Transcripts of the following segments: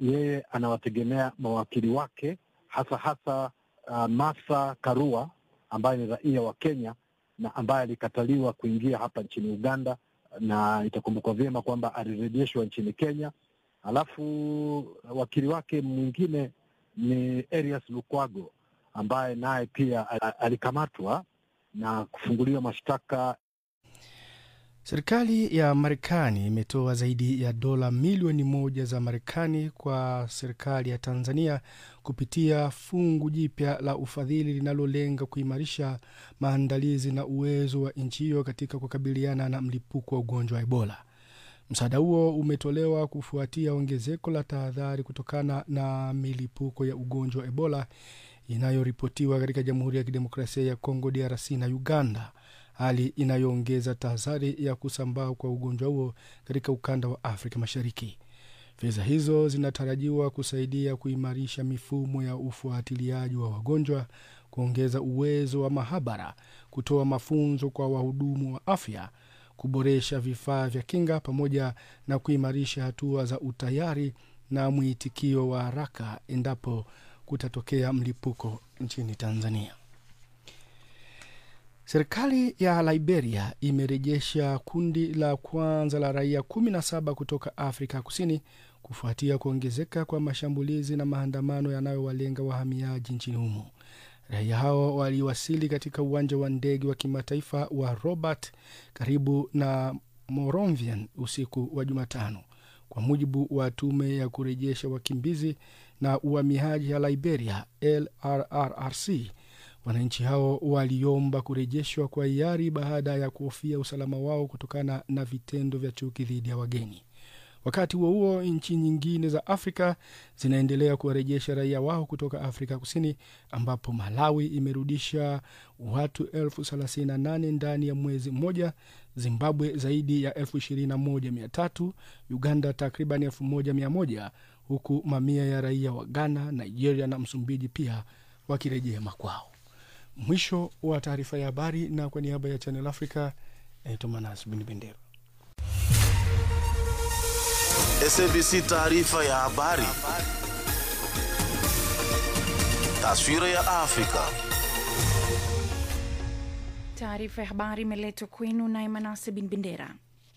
yeye anawategemea mawakili wake hasa hasa uh, Martha Karua ambaye ni raia wa Kenya na ambaye alikataliwa kuingia hapa nchini Uganda, na itakumbukwa vyema kwamba alirejeshwa nchini Kenya. Alafu wakili wake mwingine ni Erias Lukwago ambaye naye pia alikamatwa na kufunguliwa mashtaka. Serikali ya Marekani imetoa zaidi ya dola milioni moja za Marekani kwa serikali ya Tanzania kupitia fungu jipya la ufadhili linalolenga kuimarisha maandalizi na uwezo wa nchi hiyo katika kukabiliana na mlipuko wa ugonjwa wa Ebola. Msaada huo umetolewa kufuatia ongezeko la tahadhari kutokana na milipuko ya ugonjwa wa Ebola inayoripotiwa katika Jamhuri ya Kidemokrasia ya Kongo, DRC na Uganda, hali inayoongeza tahadhari ya kusambaa kwa ugonjwa huo katika ukanda wa Afrika Mashariki. Fedha hizo zinatarajiwa kusaidia kuimarisha mifumo ya ufuatiliaji wa wagonjwa, kuongeza uwezo wa mahabara, kutoa mafunzo kwa wahudumu wa afya, kuboresha vifaa vya kinga, pamoja na kuimarisha hatua za utayari na mwitikio wa haraka endapo kutatokea mlipuko nchini Tanzania. Serikali ya Liberia imerejesha kundi la kwanza la raia 17 kutoka Afrika Kusini kufuatia kuongezeka kwa mashambulizi na maandamano yanayowalenga wahamiaji nchini humo. Raia hao waliwasili katika uwanja wa ndege wa kimataifa wa Robert karibu na Monrovia usiku wa Jumatano, kwa mujibu wa tume ya kurejesha wakimbizi na uhamiaji ya Liberia, LRRRC. Wananchi hao waliomba kurejeshwa kwa hiari baada ya kuhofia usalama wao kutokana na vitendo vya chuki dhidi ya wageni. Wakati huo huo, nchi nyingine za Afrika zinaendelea kuwarejesha raia wao kutoka Afrika Kusini, ambapo Malawi imerudisha watu elfu thelathini na nane ndani ya mwezi mmoja, Zimbabwe zaidi ya elfu ishirini na moja mia tatu Uganda takriban elfu moja mia moja huku mamia ya raia wa Ghana, Nigeria na Msumbiji pia wakirejea makwao. Mwisho wa taarifa ya habari, na kwa niaba ya Channel Africa naitwa Manas Bin Bendera. SABC taarifa ya habari. Taswira ya Afrika. Taarifa ya habari imeletwa kwenu naye Manase Bin Bendera.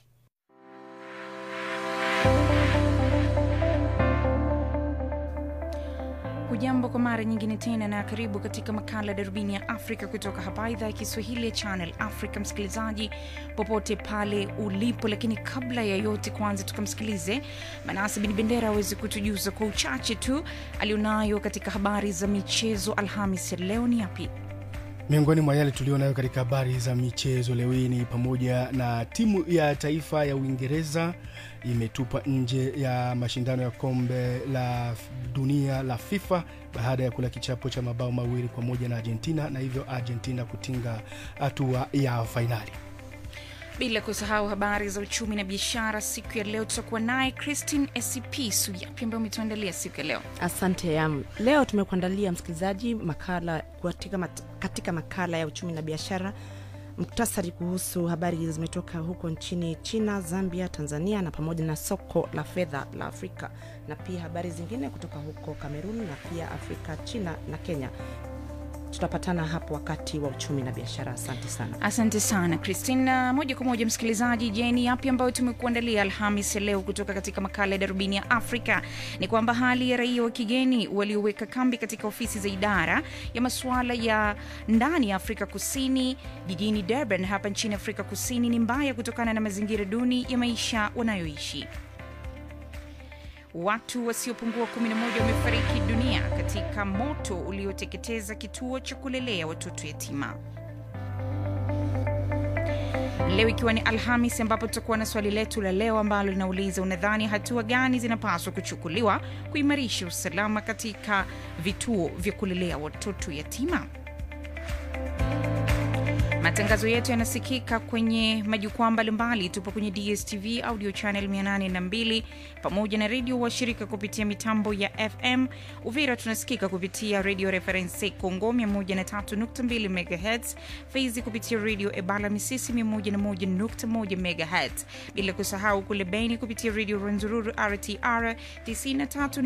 Hujambo kwa mara nyingine tena na karibu katika makala darubini ya Afrika kutoka hapa idhaa ya Kiswahili ya Channel Africa, msikilizaji popote pale ulipo. Lakini kabla ya yote, kwanza tukamsikilize Manase Bin Bendera aweze kutujuza kwa uchache tu alionayo katika habari za michezo Alhamis ya leo. Ni yapi? Miongoni mwa yale tulionayo katika habari za michezo leo hii ni pamoja na timu ya taifa ya Uingereza imetupwa nje ya mashindano ya kombe la dunia la FIFA baada ya kula kichapo cha mabao mawili kwa moja na Argentina na hivyo Argentina kutinga hatua ya fainali. Bila kusahau habari za uchumi na biashara. Siku ya leo tutakuwa naye Christine Esipisu. Yapi ambayo umetuandalia siku ya leo? Asante yam. Leo tumekuandalia msikilizaji makala katika, mat, katika makala ya uchumi na biashara, muktasari kuhusu habari zimetoka huko nchini China, Zambia, Tanzania na pamoja na soko la fedha la Afrika na pia habari zingine kutoka huko Kamerun na pia Afrika, China na Kenya. Tutapatana hapo wakati wa uchumi na biashara. Asante sana. Asante sana Christine. Na moja kwa moja msikilizaji, je, ni yapi ambayo tumekuandalia Alhamis ya leo kutoka katika makala ya darubini ya Afrika? Ni kwamba hali ya raia wa kigeni walioweka kambi katika ofisi za idara ya masuala ya ndani ya Afrika Kusini jijini Durban hapa nchini Afrika Kusini ni mbaya kutokana na mazingira duni ya maisha wanayoishi. Watu wasiopungua 11 wamefariki dunia katika moto ulioteketeza kituo cha kulelea watoto yatima. Leo ikiwa ni Alhamis, ambapo tutakuwa na swali letu la leo ambalo linauliza unadhani hatua gani zinapaswa kuchukuliwa kuimarisha usalama katika vituo vya kulelea watoto yatima? Matangazo yetu yanasikika kwenye majukwaa mbalimbali. Tupo kwenye DSTV audio channel 802 pamoja na redio washirika kupitia mitambo ya FM. Uvira tunasikika kupitia Radio Reference Congo 103.2 MHz, Fizi kupitia Radio Ebala Misisi 101.1 MHz, bila kusahau kule Beni kupitia Radio Rwenzururu RTR 93